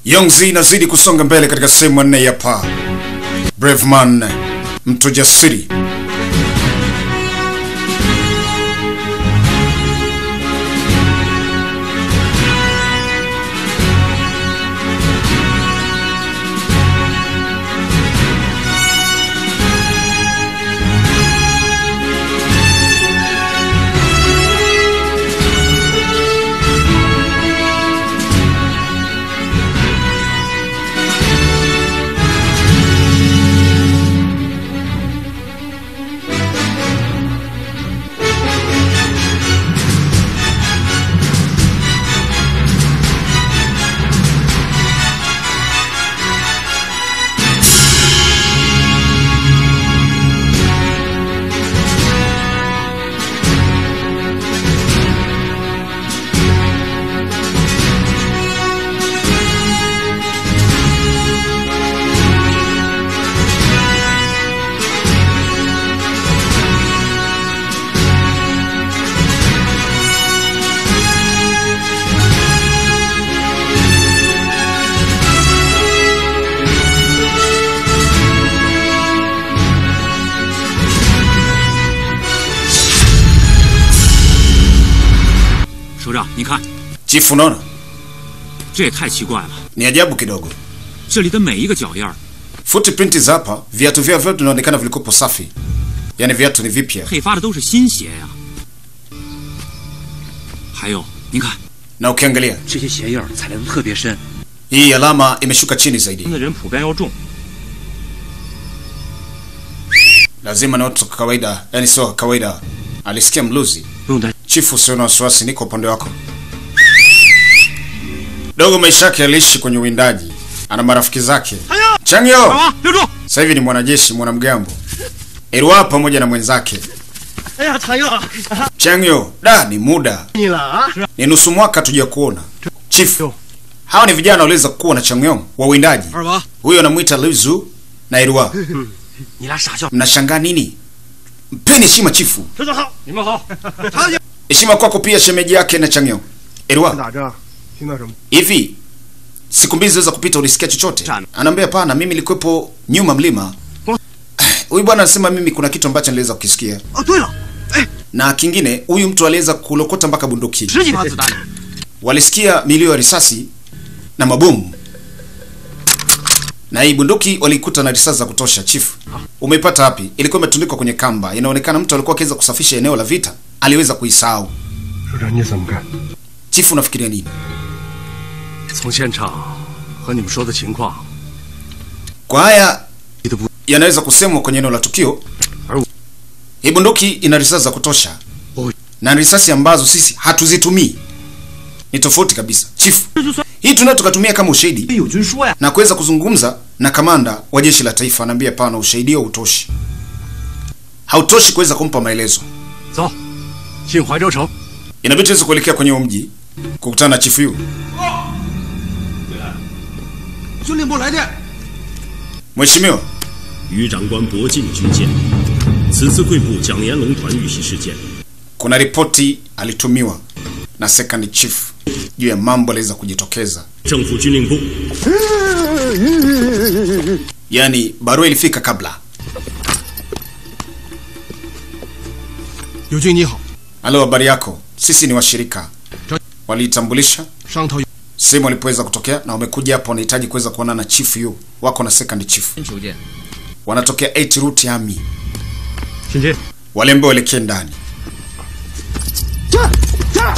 Yongzi inazidi kusonga mbele katika sehemu ya nne ya pa Brave man, mtu jasiri. Chifu, unaona 这也太奇怪了， ni ajabu kidogo. 这里的每一个脚印儿 Footprint za hapa, viatu vyao vyote vinaonekana vilikopo safi, yaani viatu ni vipya, 配发的都是新鞋呀、还有，您看， na ukiangalia 这些鞋印儿踩得都特别深， hii alama imeshuka chini zaidi. 的人普遍要重， Lazima ni watu wa kawaida, yaani sio wa kawaida. Alisikia mluzi. 不用担 Chifu, usio na wasiwasi, niko upande wako. Dogo maisha yake aliishi kwenye uwindaji, ana marafiki zake. Changyo 啊，留住！ sasa hivi ni mwanajeshi mwanamgambo. Erwa pamoja na mwenzake 哎呀，常佑， Changyo. Da, ni muda 你了啊！ ni nusu mwaka tuja kuona chifu. Hawa ni vijana waliweza kuwa na Changyong wa uwindaji. 二娃， Huyo anamuita Lizu na Erwa. 你俩傻笑， Mnashangaa nini? Mpeni heshima chifu. 首长好， 你们好， Heshima kwako pia shemeji yake na Changyong. Erwa, 打仗听到什么？ hivi siku mbili ziliweza kupita, ulisikia chochote? Sana. Anaambia hapana, mimi nilikuwepo nyuma mlima. Huyu bwana anasema mimi kuna kitu ambacho niliweza kukisikia, 哦，对了， na kingine huyu mtu aliweza kulokota mpaka bunduki. 十几发子弹， Walisikia milio ya risasi na mabomu, na hii bunduki walikuta na risasi za kutosha. Chief, umeipata wapi? Ilikuwa imetundikwa kwenye kamba. Inaonekana mtu alikuwa akiweza kusafisha eneo la vita, aliweza kuisahau. 首长你怎么看？ Chief, unafikiria nini? 从现场和你们说的情况， Kwa haya 你的不 yanaweza kusemwa kwenye eneo la tukio. Aru. Hii bunduki ina risasi za kutosha Oh. na risasi ambazo sisi hatuzitumii, ni tofauti kabisa. Chief, hii tunao tukatumia kama ushahidi 有军说呀， na kuweza kuzungumza na kamanda wa jeshi la taifa. Anaambia hapana, ushahidi huo hautoshi, hautoshi kuweza kumpa maelezo. 走，进怀州城。 Inabidi tuweze kuelekea kwenye huo mji kukutana na chifu yu. 军令部来电， Mheshimiwa, 于长官博进军舰，此次贵部蒋延龙团遇袭事件， kuna ripoti alitumiwa na second chief juu ya mambo aliweza kujitokeza. 政府军令部 Yaani barua ilifika kabla. 友军你好， Halo, habari yako? Sisi ni washirika. Waliitambulisha 上头有 sehemu walipoweza kutokea na wamekuja hapo, wanahitaji kuweza kuonana na chief yu wako na second chief, 求见。 wanatokea 8 route army, 请进。 wale ambao waelekee ndani. Cha!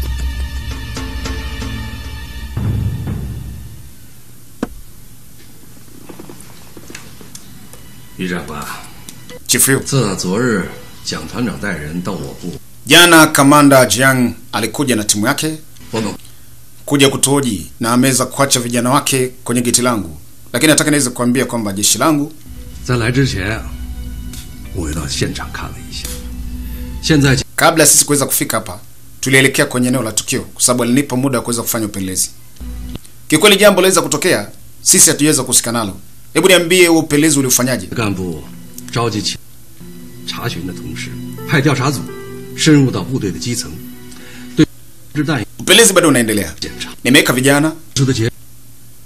于长官， Chief yu 自昨日蒋团长带人到我部， jana, kamanda Jiang alikuja na timu yake 我们 kuja kutuhoji na ameweza kuacha vijana wake kwenye geti langu, lakini nataka niweze kuambia kwamba jeshi langu 在来之前，我又到现场看了一下。现在 kabla ya sisi kuweza kufika hapa tulielekea kwenye eneo la tukio kwa sababu alinipa muda wa kuweza kufanya upelelezi. Kikweli jambo liweza kutokea, sisi hatujaweza kuhusika nalo. Hebu niambie, huo upelelezi uliufanyaje? 干部召集起查询的同时，派调查组深入到部队的基层，对制弹 Upelelezi bado unaendelea. 检查 Nimeweka vijana 出的结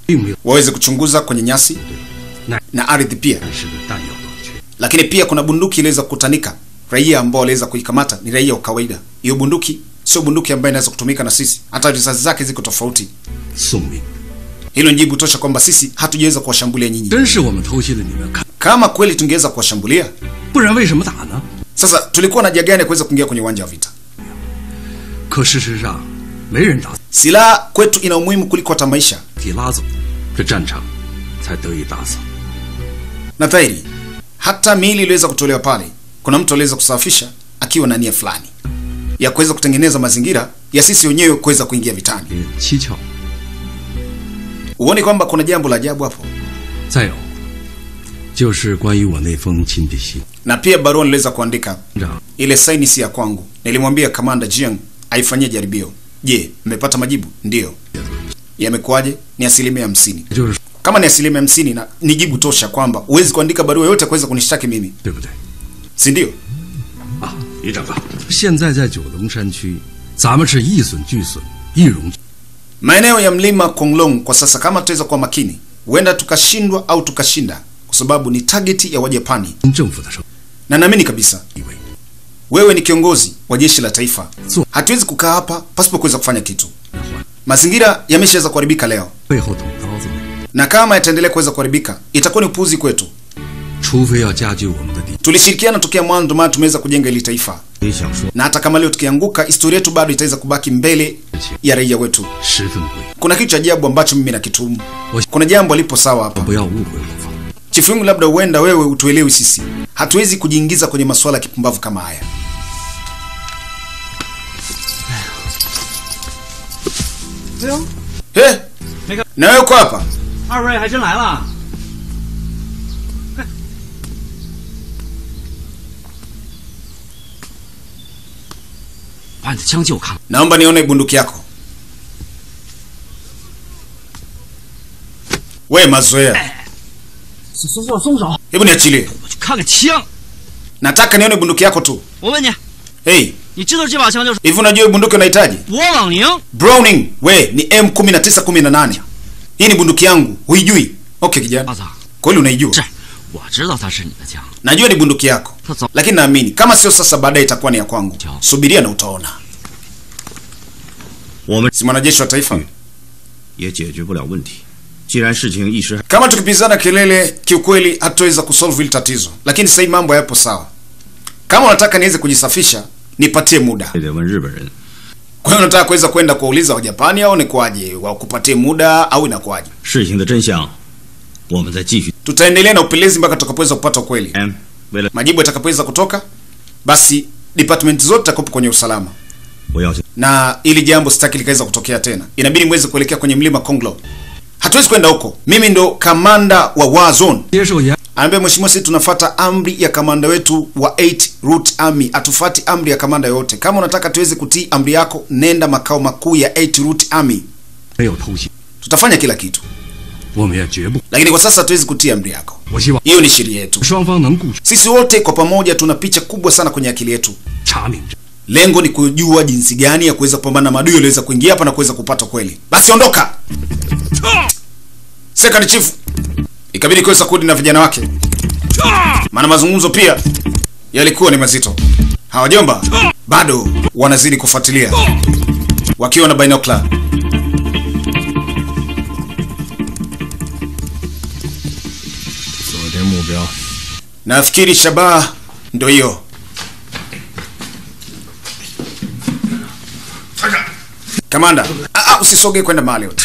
并没有 waweze kuchunguza kwenye nyasi Na- na ardhi pia, 但是的弹药短缺。 lakini pia kuna bunduki iliweza kukutanika. Raia ambao waliweza kuikamata ni raia wa kawaida. Hiyo bunduki sio bunduki ambayo inaweza kutumika na sisi, hata risasi zake ziko tofauti. 宋明， Hilo ni jibu tosha kwamba sisi hatujaweza kuwashambulia nyinyi. 真是我们偷袭了你们，看， Kama kweli tungeweza kuwashambulia, 不然为什么打呢？ sasa tulikuwa na haja gani ya kuweza kuingia kwenye uwanja wa vita? 可事实上，没人打， Silaha kwetu ina umuhimu kuliko hata maisha, 体拉走，这战场才得以打扫。 na dhahiri hata miili iliweza kutolewa pale. Kuna mtu aliweza kusafisha akiwa na nia fulani ya kuweza kutengeneza mazingira ya sisi wenyewe kuweza kuingia vitani. 也蹊跷。 Uone kwamba kuna jambo la ajabu hapo. 再有，就是关于我那封亲笔信， Na pia barua niliweza kuandika, 长 ile saini si ya kwangu. Nilimwambia kamanda Jiang aifanyie jaribio. Je, mmepata majibu? Ndiyo. Yamekuwaje? Ni asilimia hamsini. 也就是说 Kama ni asilimia hamsini na ni jibu tosha kwamba huwezi kuandika barua yoyote kuweza kunishtaki mimi, 对不对？ si ndio? 啊，李长官， 现在在九龙山区，咱们是一损俱损，一荣俱 Maeneo ya mlima Konglong kwa sasa, kama tutaweza kuwa makini, huenda tukashindwa au tukashinda, kwa sababu ni target ya Wajapani, 新政府的生 na naamini kabisa 地位。 wewe ni kiongozi wa jeshi la taifa. So- Hatuwezi kukaa hapa pasipo kuweza kufanya kitu. Mazingira yameshaweza kuharibika leo, 背后捅刀子呢， na kama yataendelea kuweza kuharibika itakuwa ni upuuzi kwetu. 除非要加剧我们的敌， Tulishirikiana tokea mwanzo, ndio maana tumeweza kujenga hili taifa, 也想说， na hata kama leo tukianguka, historia yetu bado itaweza kubaki mbele ya raia wetu. 十分贵。 Kuna kitu cha ajabu ambacho mimi nakitumu. Wa- Kuna jambo alipo sawa hapa. 不要误会我方。 Chifu yangu, labda huenda wewe utuelewi sisi. Hatuwezi kujiingiza kwenye masuala ya kipumbavu kama haya. He? Na wewe uko hapa? 二位还真来了。 把你的枪借我看看。 Naomba nione bunduki yako. We mazoea. 松松手，松手！ Hebu niachilie. 我去看看枪。 Nataka nione bunduki yako tu. 我问你， Hey, 你知道这把枪就是 hivi unajua hii bunduki unahitaji? 勃朗宁？ Browning, we ni M1918. Hii ni bunduki yangu. Huijui? Okay kijana. 阿桑， Kweli unaijua? 是，我知道它是你的枪。 Najua ni bunduki yako. 他早 lakini naamini kama sio sasa, baadaye itakuwa ni ya kwangu. Chao. Subiria na utaona. 我们 Si mwanajeshi wa taifa. 也解决不了问题。既然事情一时还 Kama tukipizana kelele, kiukweli hatutaweza kusolve hili tatizo, lakini sasa hivi mambo yapo sawa. Kama unataka niweze kujisafisha, nipatie muda. 得问日本人， Kwa hiyo unataka kuweza kwenda kuwauliza Wajapani au ni kwaje? Wakupatie muda au inakuwaje? 事情的真相，我们再继续。 Tutaendelea na upelelezi mpaka tutakapoweza kupata ukweli. 嗯，为了 Majibu yatakapoweza kutoka, basi department zote zitakuwa kwenye usalama. 我要求 na ili jambo sitaki likaweza kutokea tena. Inabidi mweze kuelekea kwenye mlima Konglo. Hatuwezi kwenda huko. Mimi ndo kamanda wa War Zone. 接受严 Anaambia mheshimiwa, sisi tunafata amri ya kamanda wetu wa 8 Route Army. Atufati amri ya kamanda yote. Kama unataka tuweze kutii amri yako, nenda makao makuu ya 8 Route Army. 没有偷袭， Tutafanya kila kitu, 我们也绝不。 lakini kwa sasa hatuwezi kutii amri yako. 我希望 Hiyo ni sheria yetu. 双方能顾 Sisi wote kwa pamoja tuna picha kubwa sana kwenye akili yetu. 查明这 Lengo ni kujua jinsi gani ya kuweza kupambana na maadui walioweza kuingia hapa na kuweza kupata kweli. Basi ondoka. Second chief ikabidi kuweza kurudi na vijana wake, maana mazungumzo pia yalikuwa ni mazito. Hawajomba bado wanazidi kufuatilia wakiwa na binocular. 锁定目标。 Nafikiri shabaha ndo hiyo. Kamanda, ah, ah, usisogee kwenda mahali yote.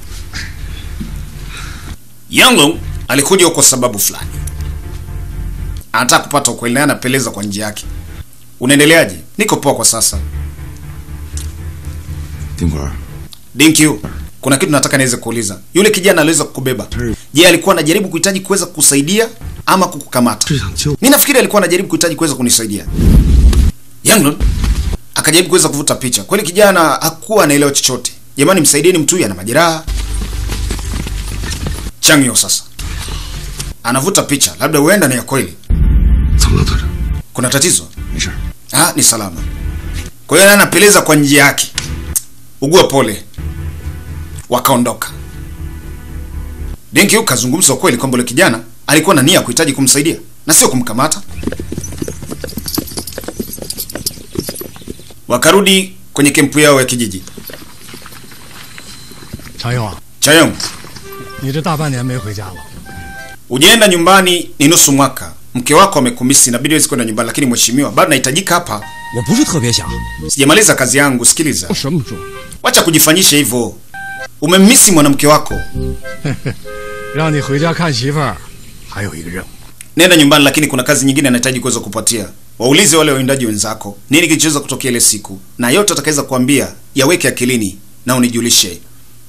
Yanglong alikuja huko sababu fulani, anataka kupata ukweli, naye anapeleza kwa njia yake. Unaendeleaje? Niko poa kwa sasa. 丁管， Dinkyu, kuna kitu nataka niweze kuuliza. Yule kijana aliweza kukubeba, je, alikuwa anajaribu kuhitaji kuweza kukusaidia ama kukukamata? 是想救 Mi nafikiri alikuwa anajaribu kuhitaji kuweza kunisaidia. Yanglon akajaribu kuweza kuvuta picha. Kweli kijana hakuwa anaelewa chochote. Jamani, msaidieni mtu huyu ana majeraha. Changyo sasa anavuta picha, labda huenda ni ya kweli. 怎么了，团长？ Kuna tatizo? 没事。 Ah, ni salama. Kwa hiyo naye anapeleza kwa njia yake. Ugua pole. Wakaondoka. Deng Qiu kazungumza ukweli kwamba yule kijana alikuwa na nia ya kuhitaji kumsaidia na sio kumkamata. Wakarudi kwenye kempu yao ya kijiji. 常佑啊， Chayong, 你这大半年没回家了， ujaenda nyumbani ni nusu mwaka. Mke wako amekumisi, inabidi wezi kwenda nyumbani, lakini mheshimiwa, bado nahitajika hapa. 我不是特别想， Sijamaliza kazi yangu. Sikiliza, 我什么说？ wacha kujifanyisha hivyo. Umemmisi mwanamke wako, 让你回家看媳妇儿，还有一个任务。 nenda nyumbani, lakini kuna kazi nyingine anahitaji kuweza kupatia. Waulize wale wawindaji wenzako nini kilichoweza kutokea ile siku, na yote atakaweza kuambia yaweke akilini na unijulishe.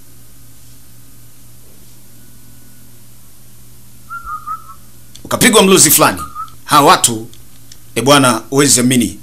Ukapigwa mluzi fulani, hawa watu e bwana, huwezi amini,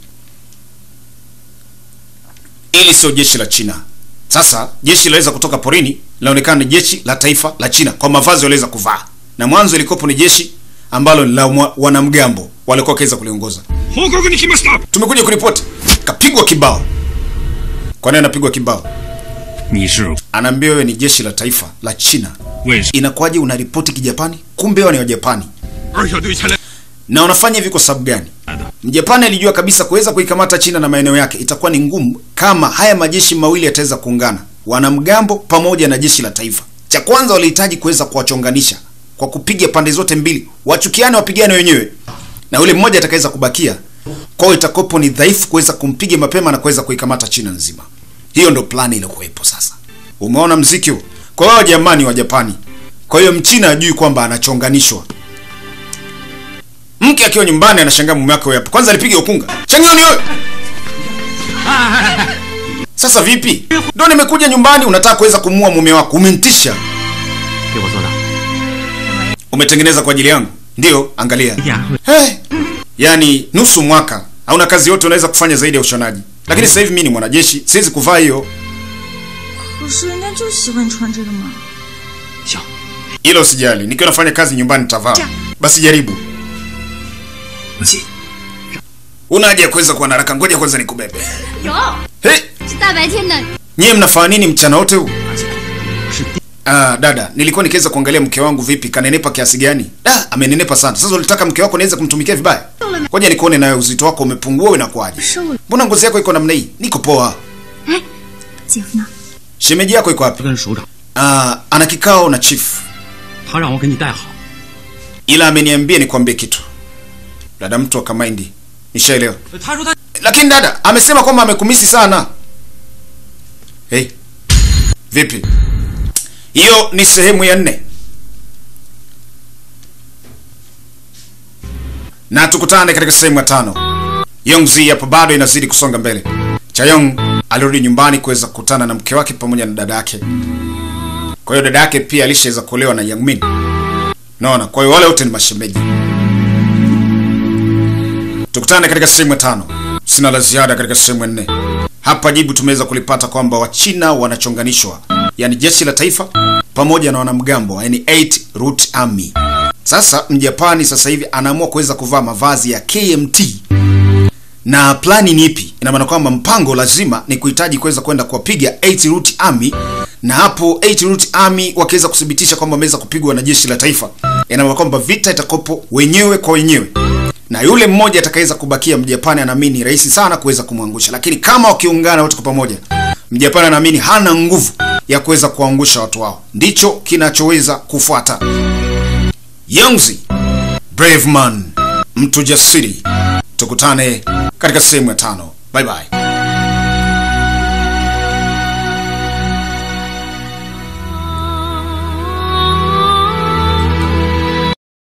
ili sio jeshi la China. Sasa jeshi laweza kutoka porini, linaonekana ni jeshi la taifa la China kwa mavazi waliweza kuvaa, na mwanzo ilikopo ni jeshi ambalo ni la mwa- wanamgambo walikuwa wakiweza kuliongoza. 報告に来ました Tumekuja kuripoti, kapigwa kibao. Kwa nini anapigwa kibao? 你是 Anaambiwa wewe ni jeshi la taifa la China. 为什 Inakuwaje unaripoti kijapani? Kumbe wao ni Wajapani. 二小队前来 Na unafanya hivi kwa sababu gani? 的？ Mjapani alijua kabisa kuweza kuikamata China na maeneo yake itakuwa ni ngumu kama haya majeshi mawili yataweza kuungana, wanamgambo pamoja na jeshi la taifa. Cha kwanza walihitaji kuweza kuwachonganisha kwa kupiga pande zote mbili, wachukiane, wapigane wenyewe, na yule mmoja atakaweza kubakia kwao, itakopo ni dhaifu kuweza kumpiga mapema na kuweza kuikamata China nzima. Hiyo ndo plani iliyokuwepo. Sasa umeona mziki huo? Kwa hiyo jamani wa Japani, kwa hiyo mchina ajui kwamba anachonganishwa mke akiwa nyumbani anashangaa mume wake hapo kwanza alipiga ukunga changioni wewe sasa vipi ndo nimekuja nyumbani unataka kuweza kumua mume wako umenitisha 给我做的。 umetengeneza kwa ajili yangu ndio angalia 呀， hey. yaani nusu mwaka hauna kazi yote unaweza kufanya zaidi ya ushonaji lakini sasa hivi mimi ni mwanajeshi siwezi kuvaa hiyo 可是人家就喜欢穿这个嘛。 行， hilo sijali nikiwa nafanya kazi nyumbani nitavaa basi jaribu 不信。 una haja ya kuweza kuwa na haraka ngoja kwanza nikubebe 有， hey. 是大白天的， nyie mnafanya nini mchana wote huu 是 Ah, dada, nilikuwa nikiweza kuangalia mke wangu vipi, kanenepa kiasi gani? Da, amenenepa sana. Sasa ulitaka mke wako niweze kumtumikia vibaya? Ngoja nikuone nawe uzito wako umepungua au inakuwaje? 瘦了， Mbona ngozi yako iko namna hii? Niko poa. 姐夫呢？ Shemeji yako iko wapi? 跟首长， Ah, ana kikao na chief. 他让我给你带好。 Ila ameniambia nikwambie kitu. Dada mtu akamaindi. Nishaelewa. 他说他 Lakini dada, amesema kwamba amekumisi sana. Hey. Vipi? Hiyo ni sehemu ya nne. Na tukutane katika sehemu ya tano. Yongzi hapo bado inazidi kusonga mbele. Chayong alirudi nyumbani kuweza kukutana na mke wake pamoja na dada yake. Kwa hiyo dada yake pia alishaweza kuolewa na Yang Min. Naona, kwa hiyo wale wote ni mashemeji. Tukutane katika sehemu ya tano. Sina la ziada katika sehemu ya nne. Hapa jibu tumeweza kulipata kwamba Wachina wanachonganishwa, yaani jeshi la taifa pamoja na wanamgambo, yaani 8 Root Army. Sasa Mjapani sasa hivi anaamua kuweza kuvaa mavazi ya KMT na plani ni ipi? Ina maana kwamba mpango lazima ni kuhitaji kuweza kwenda kuwapiga 8 Root Army, na hapo 8 Root Army wakiweza kuthibitisha kwamba wameweza kupigwa na jeshi la taifa, ina maana kwamba vita itakopo wenyewe kwa wenyewe na yule mmoja atakayeweza kubakia Mjapani anaamini ni rahisi sana kuweza kumwangusha, lakini kama wakiungana wote kwa pamoja, Mjapani anaamini hana nguvu ya kuweza kuangusha watu wao. Ndicho kinachoweza kufuata. Yongzi, brave man, mtu jasiri. Tukutane katika sehemu ya tano. Bye bye.